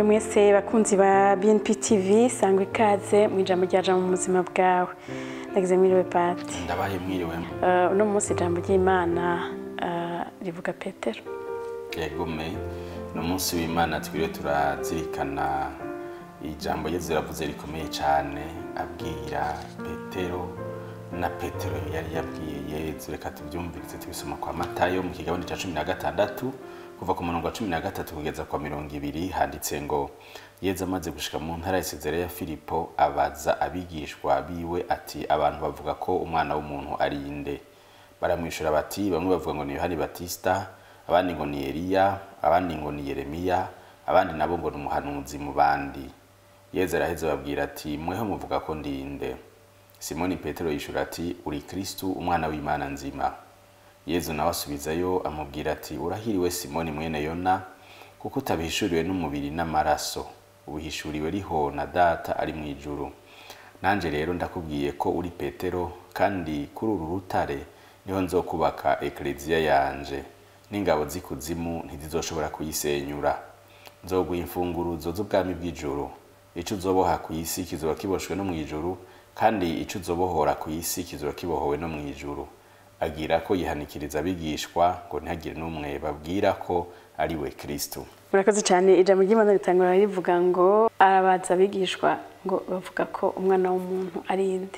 mwiriwe mwese bakunzi ba BNP TV sangwa ikaze mu ijambo ryaja mu buzima bwawe nagize mwiriwe pati ndabaye mwiriwe Eh, uno munsi ijambo ry'imana eh, rivuga petero yegume ni umunsi w'imana twiriwe turazirikana ijambo yezu yaravuze rikomeye cyane abwira petero na petero yari yabwiye yezu reka tubyumvirize tubisoma kwa matayo mu kigabane cya cumi na gatandatu kuva ku murongo wa cumi na gatatu kugeza kwa mirongo ibiri handitse ngo yezu amaze gushika mu ntara ya Sezarea ya filipo abaza abigishwa biwe ati abantu bavuga ko umwana w'umuntu ari inde baramwishura bati bamwe bavuga ngo ni yohani batisita abandi ngo ni eliya abandi ngo ni yeremiya abandi nabo ngo ni umuhanuzi mu bandi yezu araheze babwira ati mweho muvuga ko ndinde simoni petero yishura ati uri kristu umwana w'imana nzima yezu nawe asubizayo amubwira ati urahiriwe simoni mwene yona kuko utabihishuriwe n'umubiri n'amaraso ubihishuriwe riho na data ari mu ijuru nanjye rero ndakubwiye ko uri petero kandi kuri uru rutare niho nzokubaka ekereziya yanje n'ingabo z'ikuzimu ntizizoshobora kuyisenyura nzoguha imfunguruzo z'ubwami bw'ijuru icyo uzoboha ku isi kizoba kiboshwe no mu ijuru kandi icyo uzobohora ku isi kizoba kibohowe no mu ijuru agira ko yihanikiriza abigishwa ngo ntihagire n'umwe babwira ko ari we kristo murakoze cyane ijambo ry'imana ritangura rivuga ngo arabaza abigishwa ngo bavuga ko umwana w'umuntu ari inde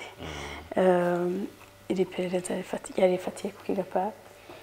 Eh, iri perereza rifati- ryari rifatiye ku kiga pati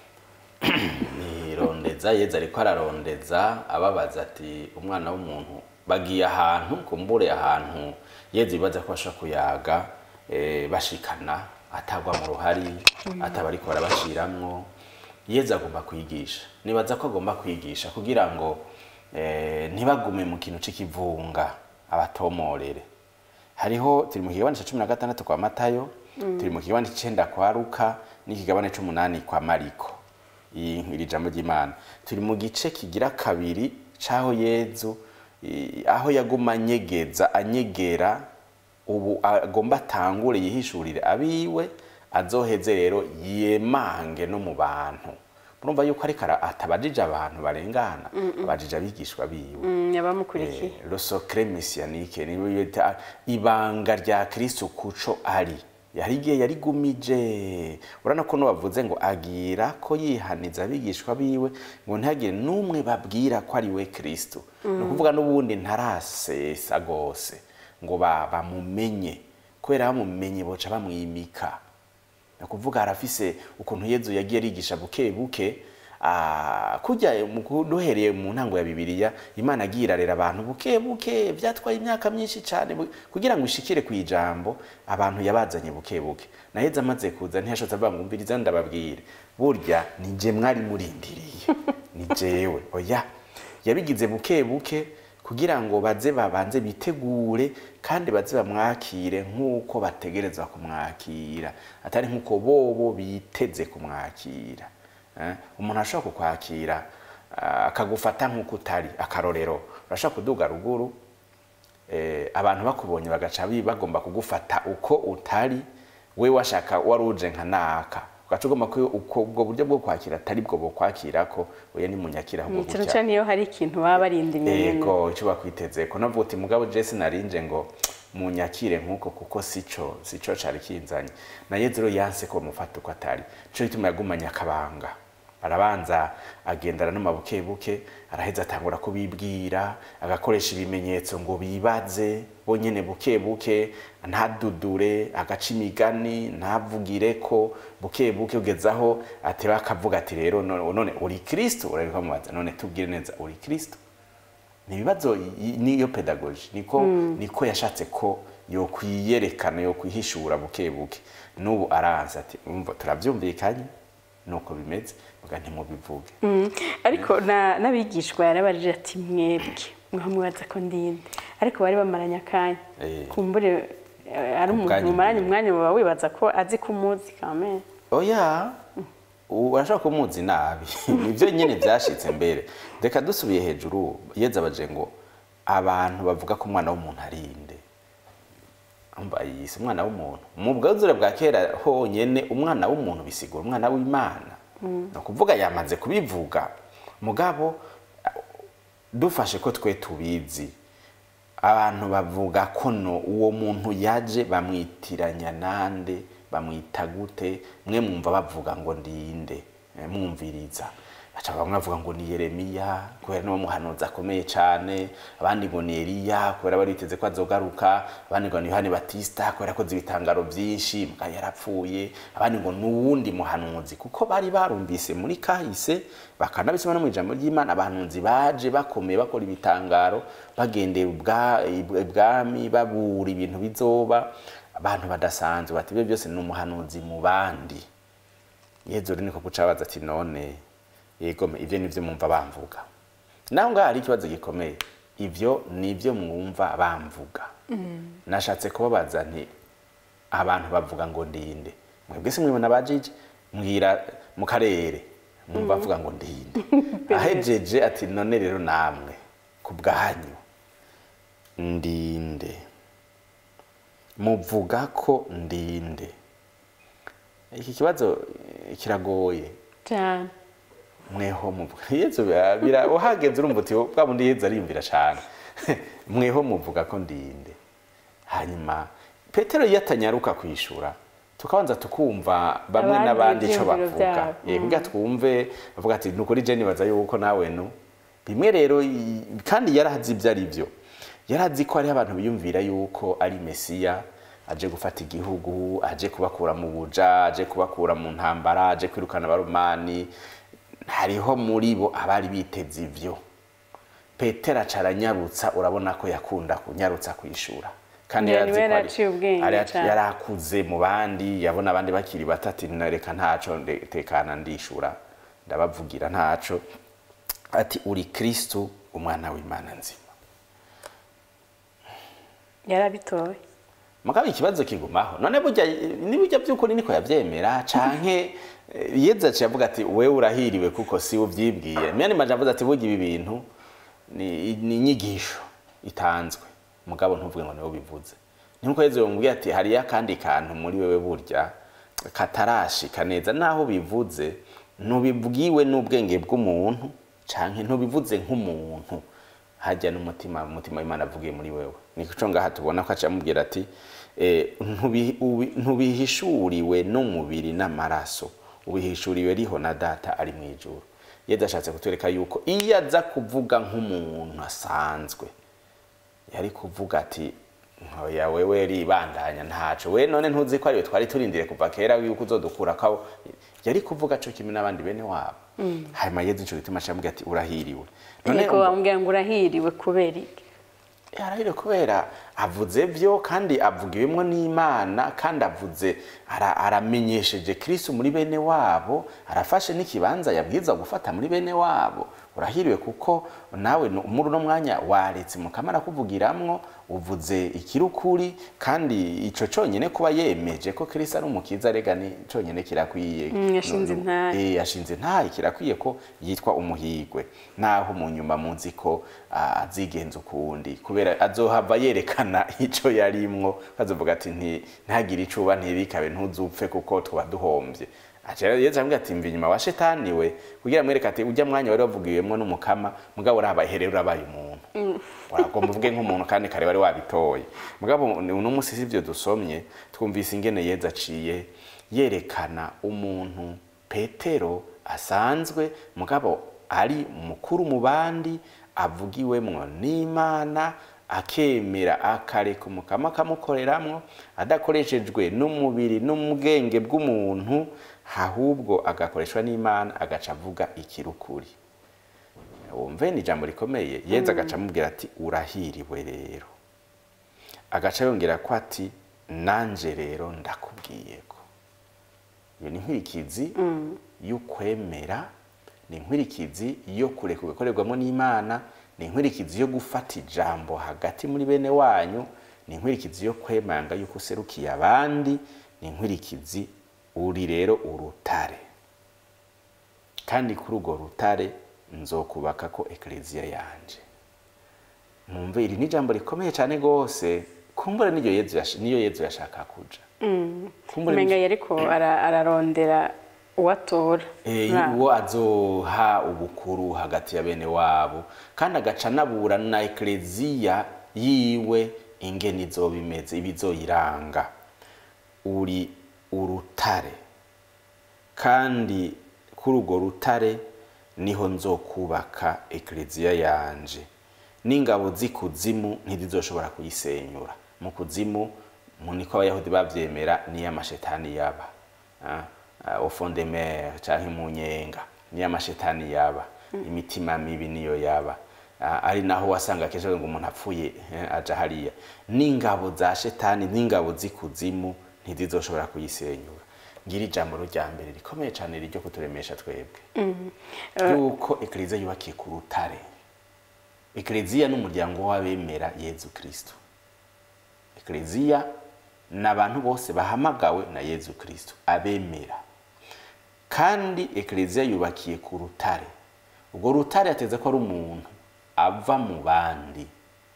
nirondeza yeza ariko ararondeza ababaza ati umwana w'umuntu bagiye ahantu kumbure ahantu yeza ibibaza ko bashobora kuyaga eh, bashikana atagwa mu ruhari ataba ariko barabashiramwo yeza agomba kwigisha nibaza ko agomba kwigisha kugira ngo eh, ntibagume mu kintu c'ikivunga abatomorere hariho turi mu kigabane cya cumi na gatandatu kwa matayo turi mu kigabane cy'icenda kwa luka n'ikigabane c'umunani kwa mariko iyi iri jambo ry'imana turi mu gice kigira kabiri c'aho yezu i- aho yaguma anyegeza anyegera ubu agomba atangure yihishurire abiwe azoheze rero yemange no mu bantu murumva yuko ariko ara- atabajije abantu barengana abajije abigishwa biwe abamukurikiye Eh, lo secret messianique ni bita ibanga rya Kristo kuco ari yari igihe yarigumije urana ko no bavuze ngo agira ko yihaniza abigishwa biwe ngo ntihagire n'umwe babwira ko ari we Kristo ni ukuvuga n'ubundi ntarasesa gose ngo ba- bamumenye kubera bamumenye boca bamwimika ni ukuvuga arafise ukuntu yezu yagiye arigisha buke buke ah, kujya mu ku- duhereye mu ntango ya bibiliya imana agiye irarera abantu buke buke byatwaye imyaka myinshi cyane bu- kugira ngo ishikire ku ijambo abantu yabazanye buke buke na yezu amaze kuza ntiyashotse avuga ngo umviriza ndababwire burya ni je mwari murindiriye ni jewe oya yabigize buke buke kugira ngo baze babanze bitegure kandi baze bamwakire nk'uko bategerezwa kumwakira atari nk'uko bobo biteze kumwakira Eh, umuntu ashobora kukwakira ah, akagufata nk'uko utari akarorero urashobora kuduga ruguru eh, abantu bakubonye bagaca bi- bagomba kugufata uko utari we washaka wari uje nka naka ugaca ugomba ko uko ubwo buryo bwo kwakira atari bwo bukwakira ko oya nimunyakira ahubwo cyane gutya cyane iyo hari ikintu baba barinda inyuma ego icyo bakwiteze ko navuga uti mugabo Jesse narinje ngo munyakire nk'uko kuko sico sico cari kinzanye na Yezu rero yanse ko bamufata uko atari nico gituma yagumanye akabanga arabanza agendana n'amabuke buke araheza atangura kubibwira agakoresha ibimenyetso ngo bibaze bonyene buke buke ntadudure agaca imigani ntavugire ko buke buke ugezaho ateba akavuga ati rero none none uri kristo urabika mubaza none tubwire neza uri kristo ni ibibazo i- niyo pedagogi niko niko yashatse ko yo kwiyerekana yo kwihishura buke buke n'ubu aranze ati umva turabyumvikanye nuko bimeze muga ntimubivuge Mm, ariko na- n'abigishwa yarabarije ati mwebwe mwaho mwibaza ko ndinde ariko bari bamaranye akanya Eh. kumbure eh, ari umuntu Ubwanyu mumaranye bwiwe. umwanya baba wibaza ko azi ko umuzi kamere oya urashobora kumuzi nabi nibyo nyine byashitse mbere reka dusubiye hejuru yeze abaje ngo abantu bavuga ko umwana w'umuntu ari inde Umva, yise umwana w'umuntu mu bwuzure bwa kera honyene umwana w'umuntu bisigura umwana w'imana ni ukuvuga yamaze kubivuga mugabo dufashe ko twe tubizi abantu bavuga ko no uwo muntu yaje bamwitiranya nande bamwita gute mwe mwumva bavuga ngo ndinde eh, mwumviriza baca bamwe bavuga ngo ni yeremiya kubera niwo muhanuzi akomeye cyane abandi ngo ni eliya kubera bariteze ko azogaruka abandi ngo ni yohani batista kubera akoze ibitangaro byinshi muga yarapfuye abandi ngo ni uwundi muhanuzi kuko bari barumvise muri kahise bakanabisoma no mu ijambo ry'imana abahanuzi baje bakomeye bakora ibitangaro bagendera ubwa- ibwami babura ibintu bizoba abantu badasanzwe bati ibyo byose ni umuhanuzi mu bandi yezu rero niko gucabaza ati none yego me, ivyo nivyo mwumva bamvuga naho ngaho hari ikibazo gikomeye ivyo nivyo mwumva bamvuga nashatse kubabaza nti abantu bavuga ngo ndinde mwebwe se mwibona bajije mbwira mu karere mwumva bavuga ngo ndinde ahejeje ati none rero namwe ku bwanyu ndinde muvuga ko ndinde iki kibazo eh, kiragoye cyane mweho muvuga yezu bira- bira- uhageze urumva uti bwa bundi yezu ariyumvira cyane mweho muvuga ko ndinde hanyuma petero iyo atanyaruka kwishura tukabanza tukumva bamwe Abandi n'abandi ico ivyiyumviro bavuga vyabo. Eh, kugira twumve bavuga ati nukuri je nibaza yuko nawe nu bimwe rero i- kandi yarazi ibyo ari byo yarazi ko hariho abantu biyumvira yuko ari mesiya aje gufata igihugu aje kubakura mu buja aje kubakura mu ntambara aje kwirukana abaromani hariho muri bo abari biteze ivyo petero aca aranyarutsa urabona ko yakunda kunyarutsa kwishura kandi Niwe yarazi ko ari- yaraciye ubwenge ari- cane. yarakuze mu bandi yabona abandi bakiri bato ati nareka ntaco nde- tekana ndishura ndabavugira ntaco ati uri kristu umwana w'imana nzima yarabitoye mugabo ikibazo kigumaho none burya nibujya by'ukuri niko yavyemera canke eh, yeza aciye avuga ati wewe urahiriwe kuko si uvyibwiye myani maje avuze ati burya ibi bintu ni ni inyigisho itanzwe mugabo ntuvuge ngo niwe bivuze nkuko yezu yomubwiye ati hariyo akandi kantu muri wewe burya katarashika neza naho bivuze ntubibwiwe n'ubwenge bw'umuntu canke ntubivuze nk'umuntu hajya n'umutima umutima w'imana avugiye muri wewe nico ngaha tubona ko aca amubwira ati eh, ntubi- ubi- ntubihishuriwe n'umubiri n'amaraso ubihishuriwe riho na data ari mu ijuru yezu ashatse kutwereka yuko iyo aza kuvuga nk'umuntu asanzwe yari kuvuga ati ntoya wewe ribandanya ntaco we none ntuzi ko ariwe twari turindire kuva kera yuko uzodukura ko yari kuvuga co kimwe n'abandi bene wabo hanyuma yezu ico gituma acamubwira ati urahiriwe ariko bamubwira ngo urahiriwe kubera iki yarahire kubera avuze byo kandi avugiwemo n'imana kandi avuze ara- aramenyesheje kristo muri bene wabo arafashe n'ikibanza yabwiza gufata muri bene wabo urahiriwe kuko nawe nu- muri uno mwanya waretse mukamara kuvugiramwo uvuze ikirukuri kandi ico conyene kuba yemeje ko kristo ari umukiza rega ni conyene kirakwiye Mm, yashinze Nu- nu- intahe. Eh, yashinze ntahe kirakwiye ko yitwa umuhigwe naho mu nyuma munzi ko ah, azigenza ukundi kubera azohava yerekana ico yarimwo azovuga ati nti ntagire icuba ntibikabe ntuzupfe kuko tuba duhombye aca yezu ambwira ati mva inyuma wa shetani we kugira mwereke ati ujya mwanya wari wavugiwemwo n'umukama mugabo urabaye here urabaye umuntu wagomba uvuge nk'umuntu kandi kare wari wabitoye mugabo uno munsi sivyo dusomye twumvise ingene yezu aciye yerekana umuntu petero asanzwe mugabo ari mukuru mu bandi avugiwemwo n'imana akemera akareka umukama akamukoreramwo adakoreshejwe n'umubiri n'ubwenge bw'umuntu ahubwo agakoreshwa n'imana agaca avuga ikirukuri wumve ni ijambo rikomeye yezu agaca amubwira ati urahiriwe rero agaca yongera ko ati nanje rero ndakubwiye ko iyo ni inkurikizi y'ukwemera ni inkurikizi yo kureka gukorerwamo n'imana ni inkurikizi yo gufata ijambo hagati muri bene wanyu ni inkurikizi yo kwemanga yuko userukiye abandi ni inkurikizi uri rero urutare kandi kuri urwo rutare nzokubaka ko ekleziya yanje mwumve iri ni ijambo rikomeye cyane rwose kumbura niyo yezu yash- niyo yezu yashaka kuja kumbura umenga yariko ara- ararondera uwatora Eh, Mwa- uwo azoha ubukuru hagati ya bene wabo kandi agaca anabura na ekleziya yiwe ingene izoba imeze ibizoyiranga uri urutare kandi kuri urwo rutare niho nzokubaka ekleziya yanje n'ingabo z'ikuzimu ntizizoshobora kuyisenyura mu kuzimu mu niko abayahudi bavyemera niyo amashetani yaba Ah, ah, au fond de mer canke mu nyenga niyo amashetani yaba imitima mibi niyo yaba Ah, ari naho wasanga kenshi ngo umuntu apfuye eh, aja hariya n'ingabo za shetani n'ingabo z'ikuzimu ntizizoshobora kuyisenyura ngira ijambo rya mbere rikomeye cyane ryo kuturemesha twebwe yuko ekleziya yubakiye ku rutare ekleziya n'umuryango w'abemera yezu kristo ekleziya ni abantu bose bahamagawe na yezu kristo abemera kandi ekleziya yubakiye ku rutare urwo rutare ateze ko ari umuntu ava mu bandi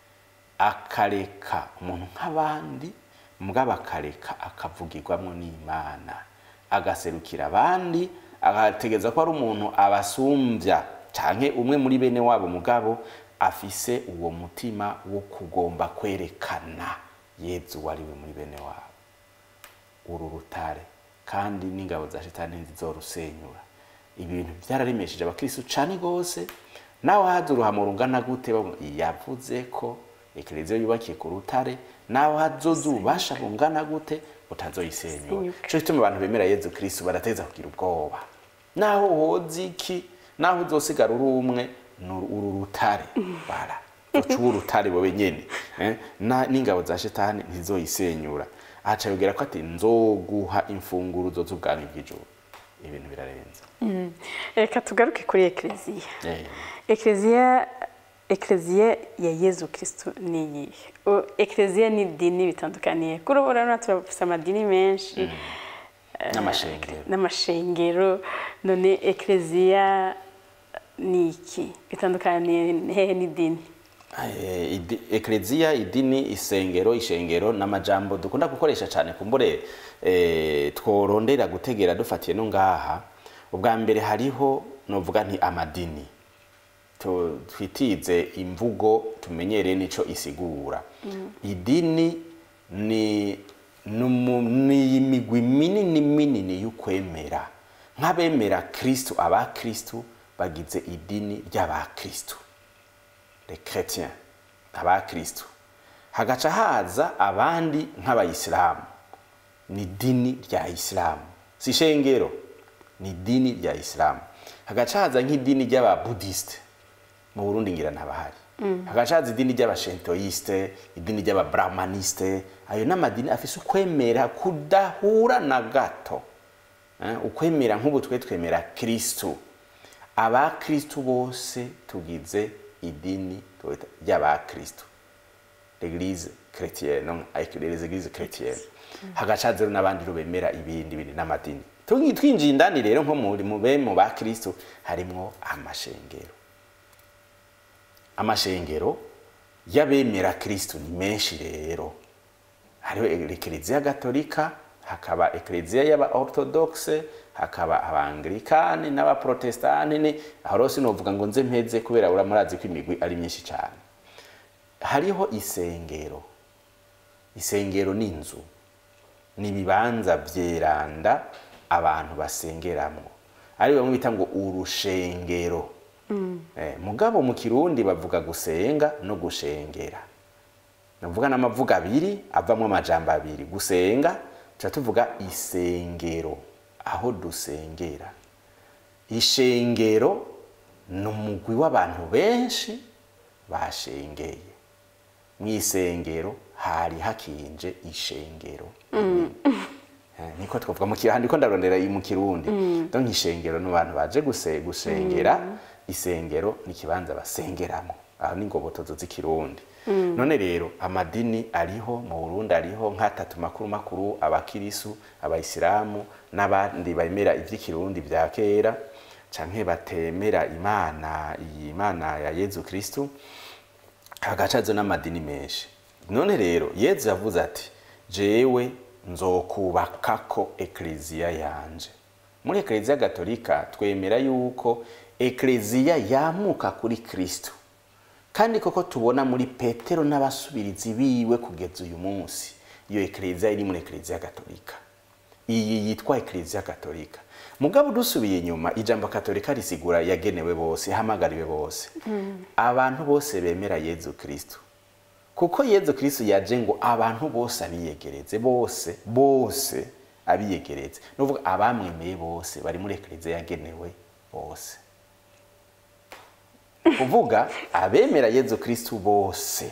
akareka umuntu nk'abandi mugabo akareka akavugirwamo n'imana agaserukira abandi agategeza ko ari umuntu abasumbya canke umwe muri bene wabo mugabo afise uwo mutima wo kugomba kwerekana yezu wariwe muri bene wabo uru rutare kandi n'ingabo za shetani ntizizorusenyura ibintu byararemesheje abakristo cane gose nawe haza uruhamo rungana gute bavuga, yavuze ko ekleziya yubakiye ku rutare nawe hazoza ububasha bungana gute utazoyisenyura Senyuka. cyo gituma abantu bemera yezu kristo barateza kugira ubwoba naho woza iki naho uzosigara uri umwe ni uru rutare bara uca uba urutare wowe nyene eh? Na- n'ingabo za shetani ntizoyisenyura aca yogera ko ati nzoguha imfunguruzo z'ubwami bw'ijuru ibintu birarenze Mm. reka tugaruke kuri ekleziya Eh, ekleziya ekleziya ya yezu kristo ni iyihe O- ekleziya ni idini bitandukaniye kuri ubu urabona turafise amadini menshi n'amashengero n'amashengero none ekleziya ni iki bitandukaniye hehe n'idini Eh, idi- ekleziya idini isengero ishengero n'amajambo dukunda gukoresha cyane kumbure eh, tworondera gutegera dufatiye no ngaha ubwa mbere hariho novuga nti amadini Tu- twitize imvugo tumenyereye nico isigura idini ni numu- ni imigwi minini minini y'ukwemera nk'abemera kristu abakristu bagize idini ry'abakristu les chrétiens abakristu hagaca haza abandi nk'abayisilamu ni idini rya isilamu si ishengero ni idini rya isilamu hagaca haza nk'idini ry'ababudisite mu burundi ngira ntabahari hagaca haza idini ry'abashentoyiste idini ry'ababrahmanisite ayo n'amadini afise ukwemera kudahura na gato Eh, ukwemera nk'ubu twe twemera kristu abakristu bose tugize idini twita ry'abakristu l'église chrétienne non avec les églises chrétiennes hagaca haza rero n'abandi rero bemera ibindi bindi n'amadini Tugi- twinjiye indani rero nko muri mu be mu bakristu harimwo amashengero amashengero y'abemera kristu ni menshi rero hariho ekleziya gatolika hakaba ekleziya y'aba orthodoxe hakaba abangilikani n'abaprotestani ni aho rero sinovuga ngo nze mpeze kubera uramurazi ko imigwi ari myinshi cyane hariho isengero isengero ni inzu ni ibibanza byeranda abantu basengeramo ari bamwe bita ngo urushengero Eh, mugabo mu kirundi bavuga gusenga no gushengera navuga n'amavuga abiri avamo amajambo abiri gusenga tuba tuvuga isengero aho dusengera ishengero ni umugwi w'abantu benshi bashengeye mu isengero hari hakinje ishengero Eh, niko twavuga mu kirundi ndiko ndarondera iyi mu kirundi donc ishengero ni abantu baje guse gusengera isengero ni ikibanza basengeramo aho ni ingobotozo z'ikirundi none rero amadini ariho mu burundi ariho nk'atatu makuru makuru abakirisu abayisilamu n'abandi bemera ivy'ikirundi vya kera canke batemera imana iyi mana ya yezu kristu hagacazo n'amadini menshi none rero yezu yavuze ati jewe nzokubakako ekleziya yanje muri ekleziya gatolika twemera yuko ekleziya yamuka kuri kristo kandi koko tubona muri petero n'abasubirizi biwe kugeza uyu munsi iyo ekleziya iri muri ekleziya gatolika iyi yitwa ekleziya gatolika mugabo dusubiye inyuma ijambo katolika risigura yagenewe bose ihamagariwe bose abantu bose bemera yezu kristo kuko yezu kristo yaje ngo abantu bose abiyegereze bose bose abiyegereze nuvuga abamwemeye bose bari muri ekleziya yagenewe bose kuvuga abemera yezu kristo bose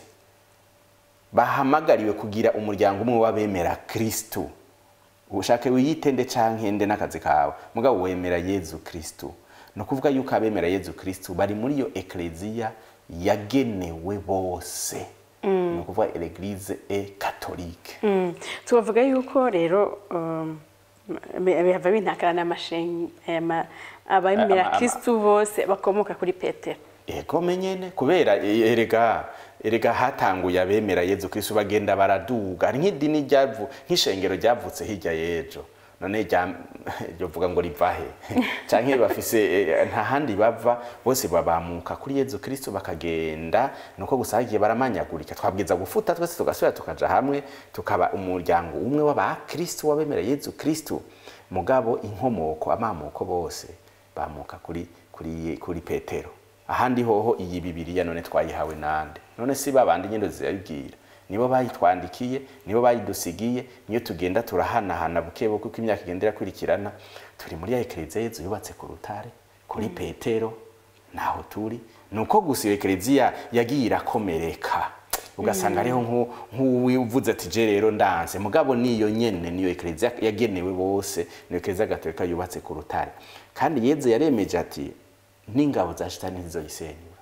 bahamagariwe kugira umuryango umwe w'abemera kristo ushake wiyitende canke nde n'akazi kawe mugabo wemera yezu kristo ni ukuvuga yuko abemera yezu kristo bari muri iyo ekleziya yagenewe bose ni ukuvuga eglise e katolike Mm. tubavuga yuko rero um, bi- bihava bintakara n'amashenyi ama- abemera Ama- ama- kristu bose bakomoka kuri petero ego menyene kubera e- erega erega hatanguye abemera yezu kristo bagenda baraduga hari nk'idini ryavu nk'ishengero ryavutse hirya y'ejo none rya ryovuga ngo rivahe canke bafise eh, nta handi bava bose babamuka kuri yezu kristo bakagenda nuko gusa hagiye baramanyagurika twabwiza gufuta twese tugasubira tukaja hamwe tukaba umuryango umwe w'abakristo w'abemera yezu kristo mugabo inkomoko amamoko bose bamuka kuri kuri kuri petero ahandi hoho iyi bibiriya none twayihawe nande none si babandi nyendo zirabibwira nibo bayitwandikiye nibo bayidusigiye niyo tugenda turahanahana buke buke uko imyaka igenda irakurikirana turi muri ya ekleziya yezu yubatse ku rutare kuri petero naho turi nuko gusa iyo ekleziya yagiye irakomereka ugasanga ariho nku- nk'uwivuze ati je rero ndanse mugabo niyo nyene niyo ekleziya yagenewe bose niyo ekleziya gatolika yubatse ku rutare kandi yezu yaremeje ati n'ingabo za shitani ntizoyisenyura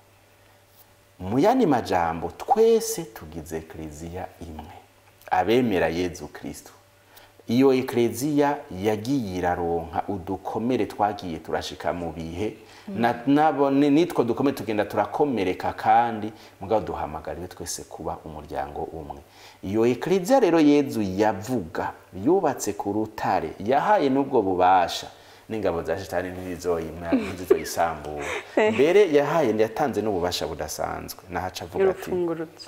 mu yandi majambo twese tugize ekleziya imwe abemera yezu kristo iyo ekleziya yagiye iraronka udukomere twagiye turashika mu bihe na- nabo ni- nitwo dukomere tugenda turakomereka kandi mugabo duhamagariwe twese kuba umuryango umwe iyo ekleziya rero yezu yavuga yubatse ku rutare yahaye n'ubwo bubasha n'ingabo za shitani ntizizoyima- ntizizoyisambura mbere yahaye yatanze n'ububasha budasanzwe nahaca avuga ati y'urufungurutso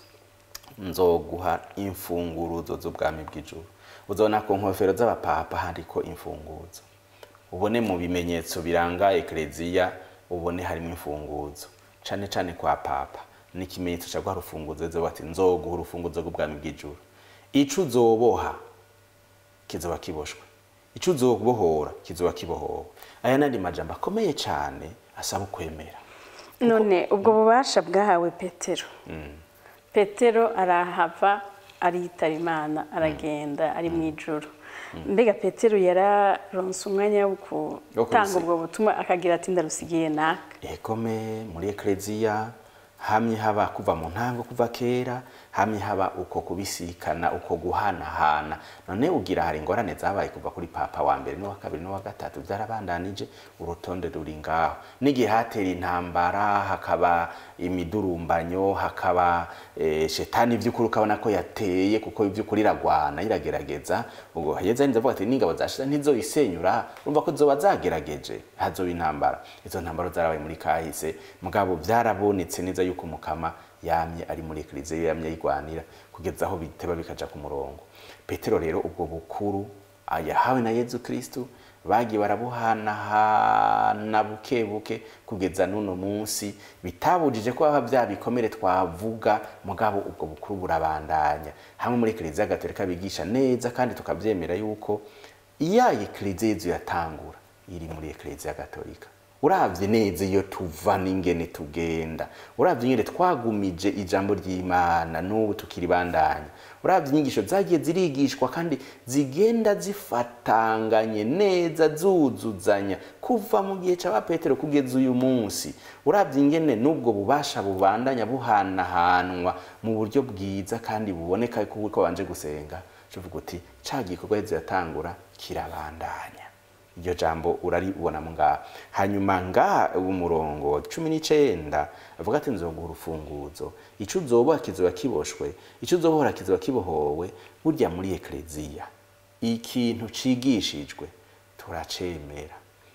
nzoguha imfunguruzo z'ubwami bw'ijuru uzabona ku nkofero z'abapapa handiko imfunguzo ubone mu bimenyetso biranga ekleziya ubone harimo imfunguzo cane cane kwa papa ni ikimenyetso ca rwa rufunguzo zo bati nzoguha urufunguzo rw'ubwami bw'ijuru ico uzoboha kizoba kiboshwe ico uzobohora kizoba kibohowe aya nandi majambo akomeye cane asaba ukwemera none ubwo bubasha bwahawe petero petero arahava aritaba imana aragenda ari mu ijoro mbega petero yararonse umwanya wo gutanga kubise- ubwo butumwa akagira ati ndarusigiye naka egome muri ekleziya hamye haba kuva mu ntango kuva kera hamye haba uko kubisikana uko guhanahana none ugira hari ingorane zabaye kuva kuri papa wa mbere n'uwa kabiri n'uwa gatatu byarabandanije urutonde ruri ngaho n'igihe hatera intambara hakaba imidurumbanyo hakaba eh, shetani ivy'ukuri ukabona ko yateye kuko ivy'ukuri iragwana iragerageza ubwo hageze ndavuga ati n'ingabo zashize ntizoyisenyura urumva ko zoba zagerageje hazoba intambara izo ntambaro zarabaye muri kahise mugabo byarabonetse neza yuko umukama yamye ari muri ekleziya yamye ayigwanira kugeza aho biteba bikaja ku murongo petero rero ubwo bukuru yahawe na yezu kristu bagiye barabuhanahana buke buke kugeza n'uno munsi bitabujije ko haba bya bikomere twavuga mugabo ubwo bukuru burabandanya hamwe muri ekleziya gatolika bigisha neza kandi tukabyemera yuko iya ekleziya yezu yatangura iri muri ekleziya gatolika uravye neza iyo tuva n'ingene tugenda uravye ingene twagumije ijambo ry'imana n'ubu tukiribandanya uravye inyigisho zagiye zirigishwa kandi zigenda zifatanganye neza zuzuzanya kuva mu gihe ca petero kugeza uyu munsi uravye ingene n'ubwo bubasha bubandanya buhanahanwa mu buryo bwiza kandi buboneka ko babanje gusenga uvuga uti ca gikorwa yezu yatangura kirabandanya iryo jambo uraribona ngaha hanyuma ngaha umurongo wa cumi n'icenda avuga ati nzoguha urufunguzo ico uzoboha kizoba kiboshwe ico uzobohora kizoba kibohowe burya muri ekleziya ikintu cigishijwe turacemera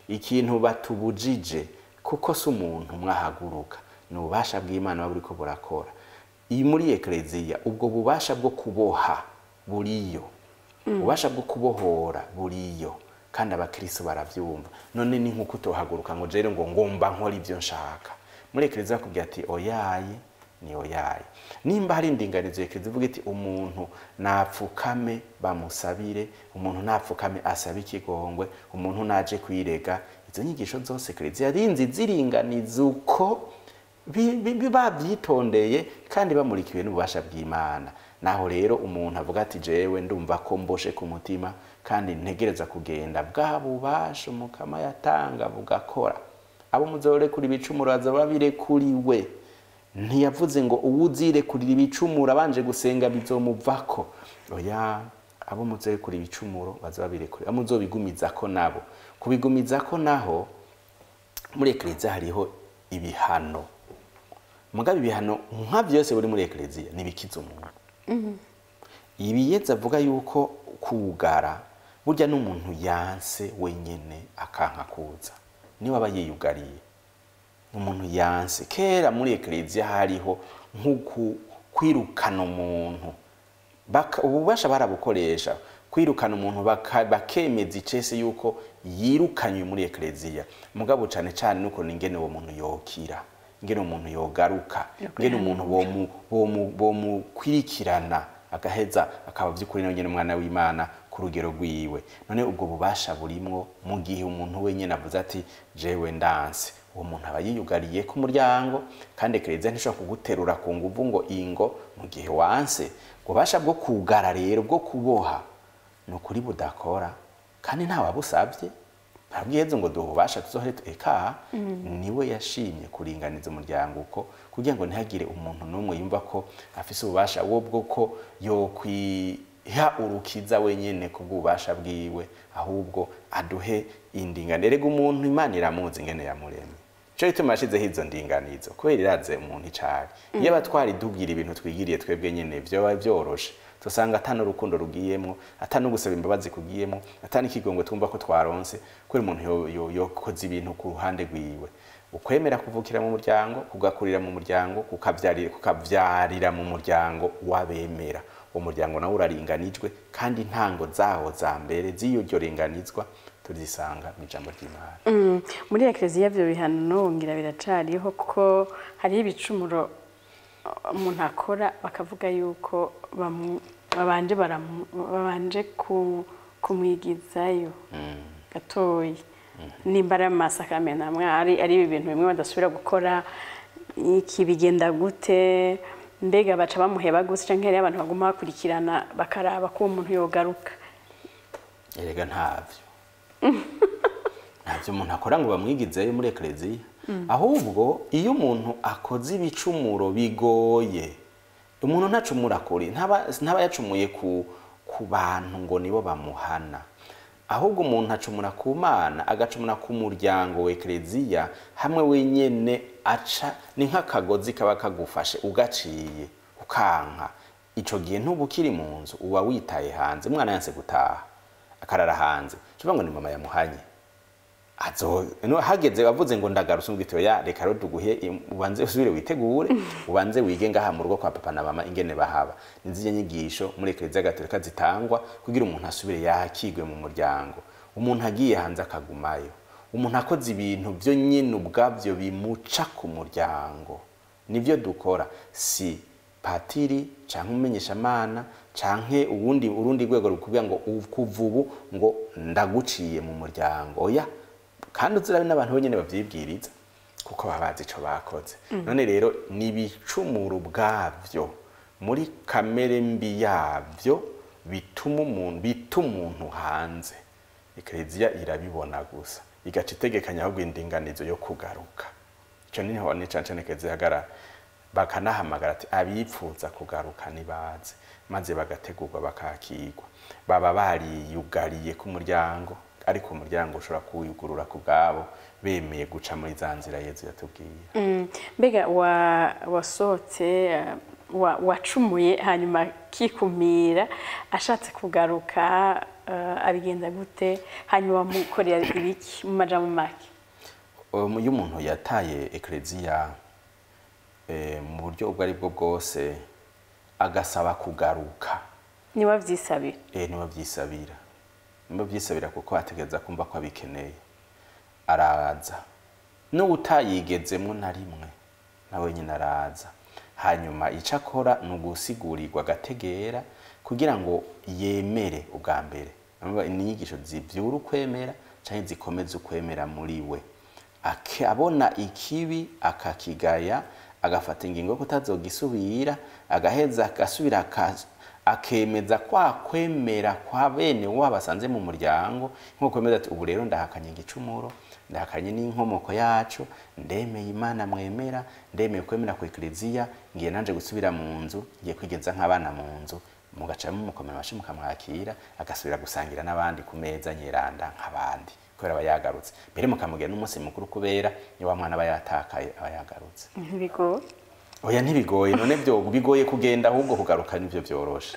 ikintu batubujije kuko si umuntu mwahaguruka ni ububasha bw'imana buba buriko burakora iyi muri ekereziya ubwo bubasha bwo kuboha buriyo ububasha bwo kubohora buriyo kandi abakristo baravyumva none ni nk'uko utohaguruka ngo jere ngo ngomba nkora ibyo nshaka muri ekereziya bakubwira ati oyaye ni oyaye nimba hari indinganizo ekereziya ivuga iti umuntu napfukame bamusabire umuntu napfukame asabe ikigongwe umuntu naje kwirega izo nyigisho zose ekereziya yarinzi ziringaniza uko bi- bi- bi- babyitondeye kandi bamurikiwe n'ububasha bw'imana naho rero umuntu avuga ati jewe ndumva ko mboshe ku mutima kandi ntegereza kugenda bwa bubasha umukama yatanga bugakora abo muzorekura ibicumuro bazaba birekuriwe ntiyavuze ngo uwuzirekurira ibicumuro abanje gusenga bizomuvako oya abo muzorekura ibicumuro bazaba birekuriwe abo muzobigumizako nabo kubigumizako naho muri ekereziya hariho ibihano mugabe ibihano nka byose buri muri ekereziya nibikiza umuntu ibiyetse avuga yuko kugara burya n'umuntu yanse wenyine akanka kuza niwe aba yiyugariye umuntu yanse kera muri ekereziya hariho nko kwirukana umuntu Baka- ububasha barabukoresha kwirukana umuntu baka- bakemeza icese yuko yirukanywe muri ekereziya mugabo cane cane nuko ingene uwo muntu yokira ingene umuntu yogaruka ingene umuntu bomu- bomu- bomukwirikirana agaheza akaba vy'ukuri nawe nyene umwana w'imana ku rugero rwiwe none ubwo bubasha burimwo mu gihe umuntu wenyene avuze ati jewe ndanse uwo muntu aba yiyugariye ku muryango kandi ekereziya ntishobora kuguterura ku nguvu ngo ingo mu gihe wanse ububasha bwo kugara rero bwo kuboha ni ukuri budakora kandi ntawabusabye ntabwihezo ngo duhe ububasha tuzohere tu- eka niwe yashimye kuringaniza umuryango uko kugira ngo ntihagire umuntu n'umwe yumva ko afise ububasha wo bwo ko yokwiha urukiza wenyene ku bw'ububasha bwiwe ahubwo aduhe indingano erega umuntu imana iramuzi ingene yamuremye cyo gituma yashizeho izo ndinganizo kubera iraze umuntu icari iyo abatwari dubwira ibintu twigiriye twebwe nyene vyoba vyoroshe tusanga ata n'urukundo rugiyemwo ata no gusaba imbabazi kugiyemwo ata n'ikigongo twumva ko twaronse kubera umuntu yo- yo- yokoze ibintu ku ruhande rwiwe ukwemera kuvukira mu muryango kugakurira mu muryango kukavyarira kukavyarira mu muryango w'abemera uwo muryango nawo uraringanijwe kandi intango zawo za mbere z'iyo ringanizwa turizisanga mu ijambo ry'imana Mm, muri ekereziya ibyo bihano nongera biracariho kuko hariho ibicumuro uh, umuntu akora bakavuga yuko bamu- babanje baramu- babanje ku- kumwigizayo gatoyi nimba ari amasakamena amwe ari ari ibintu bimwe badasubira gukora iki bigenda gute mbega baca bamuheba gusa canke hariho abantu baguma bakurikirana bakaraba ko uwo muntu yogaruka erega ntavyo ntavyo umuntu akora ngo bamwigizeyo muri ekereziya ahubwo iyo umuntu akoze ibicumuro bigoye umuntu ntacumura kuri ntaba ntaba yacumuye ku ku bantu ngo nibo bamuhana ahubwo umuntu acumura ku mana agacumura ku muryango wa ekereziya hamwe wenyene aca ni nk'akagozi kaba kagufashe ugaciye ukanka ico gihe ntuba ukiri mu nzu uba witaye hanze umwana yanse gutaha akarara hanze kivuga ngo ni mama yamuhanye azo no hageze bavuze ngo ndagarutse ngwito ya reka rero tuguhe im- ubanze usubire witegure ubanze wige ngaha mu rugo kwa papa na mama ingene bahaba nizije nyigisho muri ekereziya gatolika zitangwa kugira umuntu asubire yakigwe mu muryango umuntu agiye hanze akagumayo umuntu akoze ibintu byo nyine ubwabyo bimuca ku muryango nibyo dukora si patiri canke umumenyeshamana canke uwundi urundi rwego rukubwira ngo uv- kuva ubu ngo ndaguciye mu muryango oya kandi uzirabe n'abantu bonyene bavyibwiriza kuko baba bazi ico bakoze none rero ni ibicumuro ubwavyo muri kamere mbi yavyo bituma umuntu bita umuntu hanze ekereziya irabibona gusa igaca itegekanya ahubwo indinganizo yo kugaruka ico niho ni cane cane ekereziya ihagarara bakanahamagara ati abipfuza kugaruka nibaze maze bagategurwa bakakigwa baba bariyugariye ku muryango ariko umuryango ushobora kuwugurura ku bwabo bemeye guca muri za nzira yezu yatubwiye Mm, mbega wa wasohotse uh, wa- wacumuye hanyuma akikumira ashatse kugaruka eh, abigenza gute hanyuma wamukorera ibiki mu majambo make Um, iyo umuntu yataye ekereziya eh, mu buryo ubwo ari bwo bwose agasaba kugaruka niba byisabira eh, niwe byisabira niwe byisabira kuko ategereza kumva ko abikeneye araza n'utayigezemo na rimwe nawe nyine araza hanyuma icyo akora ni ugusigurirwa agategera kugira ngo yemere ubwa mbere Urumva, ni inyigisho zibyura ukwemera cyangwa zikomeza ukwemera muri we Ake- abona ikibi akakigaya agafata ingingo yo kutazogisubira agaheza agasubira aka- akemeza kwa kwemera kwa bene wabo asanze mu muryango nko kwemeza ati ubu rero ndahakanye igicumuro ndahakanye n'inkomoko yacu ndemeye imana mwemera ndemeye kwemera ku ekleziya ngiye nanje gusubira mu nzu ngiye kwigenza nk'abana mu nzu mugacamo mukomera amashyi mukamwakira agasubira gusangira n'abandi ku meza nyeranda nk'abandi kubera aba yagarutse mbere mukamubwira n'umunsi mukuru kubera iyo wa mwana aba yatakaye aba yagarutse ntibigoye oya ntibigoye none byo bigoye kugenda ahubwo kugaruka nibyo byoroshe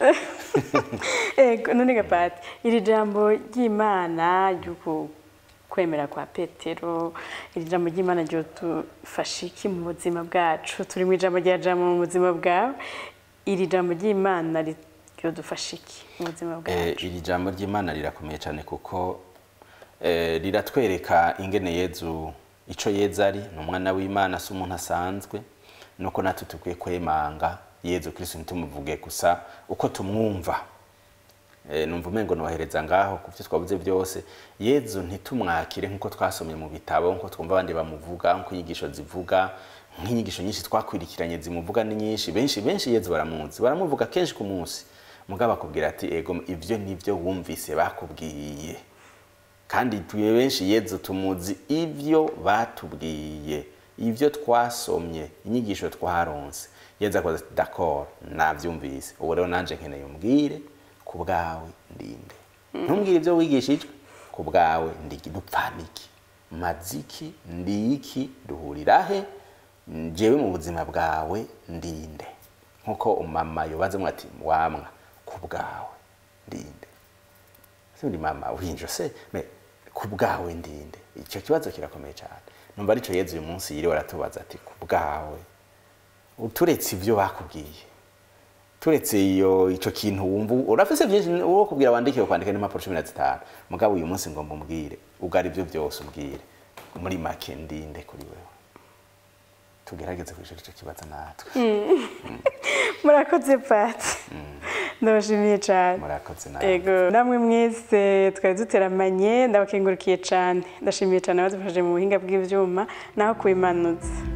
ego none gapati iri jambo ry'imana ry'uku kwemera kwa petero iri jambo ry'imana ryodufasha iki mu buzima bwacu turi mu ijambo rya jambo mu buzima bwawe iri jambo ry'imana ryodufasha iki mu buzima Eh, bwacu iri jambo ry'imana rirakomeye cyane kuko eh, riratwereka ingene yezu ico yeza ari ni umwana w'imana si umuntu asanzwe nuko natwe tukwiye kwemanga yezu kristo ntitumuvuge gusa uko tumwumva Eh, numva umengo nohereza ngaho ku byo twavuze byose yezu ntitumwakire nk'uko twasomye mu bitabo nk'uko twumva abandi bamuvuga nk'uko inyigisho zivuga nk'inyigisho nyinshi twakwirikiranye zimuvuga ni nyinshi benshi benshi yezu baramuzi baramuvuga kenshi ku munsi mugabo akubwira ati ego ibyo nibyo wumvise bakubwiye kandi tuye benshi yezu tumuzi ibyo batubwiye ibyo twasomye inyigisho twaronse yezu akoze ati d'accord nabyumvise ubu rero nanje nkeneye umbwire ku bwawe ndinde ntumbwire ibyo wigishijwe ku bwawe ndigi dupfaniki maziki ndiki duhurira he njyewe mu buzima bwawe ndinde nkuko umama yobazemo ati wamwa ku bwawe ndinde sindi mama uhinja se me ku bwawe ndinde icyo kibazo kirakomeye cyane numva aricyo yezu uyu munsi yiriwe aratubaza ati ku bwawe uturetse ibyo bakubwiye turetse iyo icyo kintu wumva urafise byinshi uwo kubwira wandike kwandika n'impapuro cumi na zitanu mugabo uyu munsi ngomba umbwire ubwo ari byo byose umbwire muri make ndinde kuri wewe tugerageze kwishura icyo kibazo natwe murakoze pati ndabashimiye cyane murakoze nawe ego namwe mwese twari duteramanye ndabakengurukiye cyane ndashimiye cyane abadufashije mu buhinga bw'ibyuma naho kubimanutse